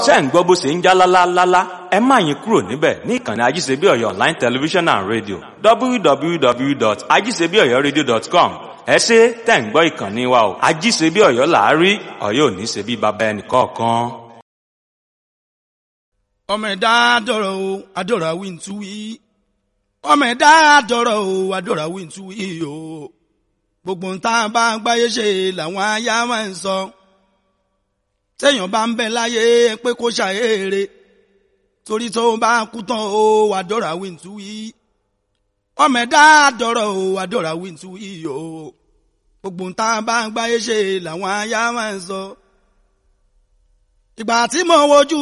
ṣé ń gbọ́ bó ṣe ń já lálálálá ẹ má yín kúrò níbẹ̀ ní ìkànnì ajíṣebíọ̀yọ̀ online television and radio www.ajíṣebíọ̀yọ̀radio.com ẹ ṣe tẹ̀ ń gbọ́ ìkànnì wa o ajíṣebíọ̀yọ̀ làárí ọ̀yọ́ ò ní ṣe bí baba ẹnì kọ̀ọ̀kan. ọmọ ẹ̀dá dọ̀rọ̀ o adọ̀rọ̀ àwí ń tú wí ọmọ ẹ̀dá dọ̀rọ̀ o adọ̀rọ̀ àwí ń tú wí o gbogbo ń tá a bá gbáyé ṣe làwọn aya máa ń sọ téèyàn bá ń bẹ láyé pé kó ṣàyèrè torí tó bá kú tán o adọ̀rọ̀ àwí ń tú wí ọmọ ẹ̀dá dọ̀rọ̀ o adọ̀rọ̀ àwí ń tú wí o gbogbo ń tá a bá gbáyé ṣe làwọn aya máa ń sọ ìgbà tí mo wojú